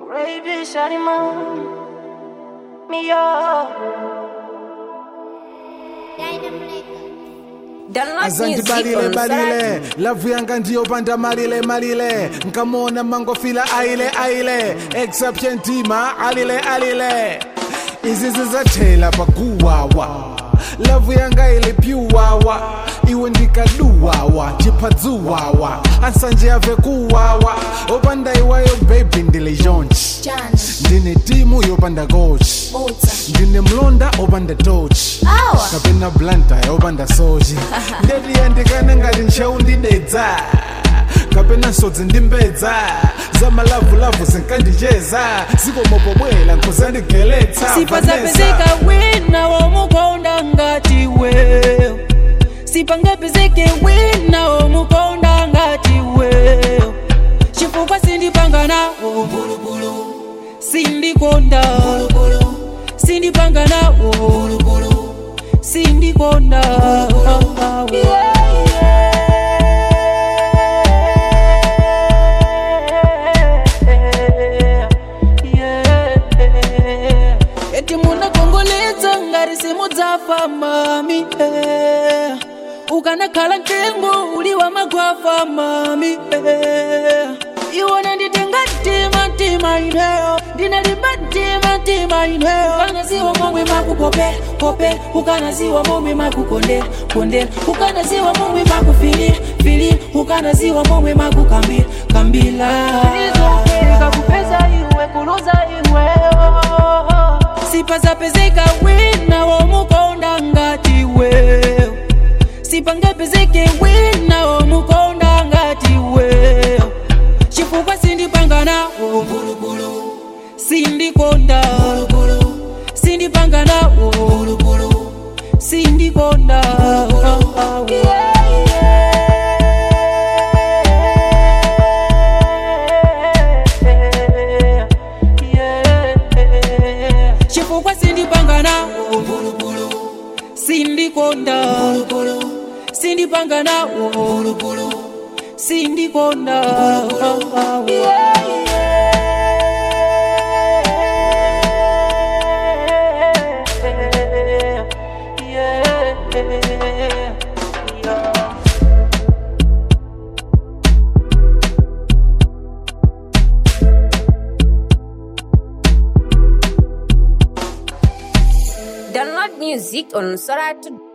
Baby, shawty mom, me up. azanti balile balile lavu yanga ndiyopanda malile malile nkamona mangofila aile aile exception tima alile alile izi zizathela pakuwawa lavu yanga ile pyuwawa iwe ndikaduwawa chiphazuwawa ansanje ave kuwawa opanda iwayo baby ndile yonchi ndine timu yopanda coach ndine mlonda opanda tochi Awa. kapena blanta yopanda soji ndetiyandikane ngati ntcheu ndidedza kapena nsodzi ndimbedza zamalavulavu zinkandicheza zikomopobwela nkuzandigeletsa sifa zapezeka wina womukonda ngati wewe sipangapezeke wina womukonda ngati wewe chifukwa sindipanga nawo sindikonda sindipanga nawo sindikonda eti munakongoletsa ngati simudzafa mami eh. ukanakhala mtengo uli wa magwafa mami eh. iwona nditenga mtima mtima ineyo ndinalimba mtima mtima ineyo ukanaziwa momwe makupope pope ukanaziwa momwe makukondera kondera ukanaziwa momwe makufili fili ukanaziwa momwe makukambila kambila Kupeza iwe, kuluza iweyo. sipa zapezeka wina womukonda ngati wewe sipangapezeke wina womukonda ngati wewe chifukwa sindipanga nawo sindikonda sindipanga nawo sindikonda chifukwa sindipanga nawo sindikonda sindipanga nawo sindikonda Download music on Soratu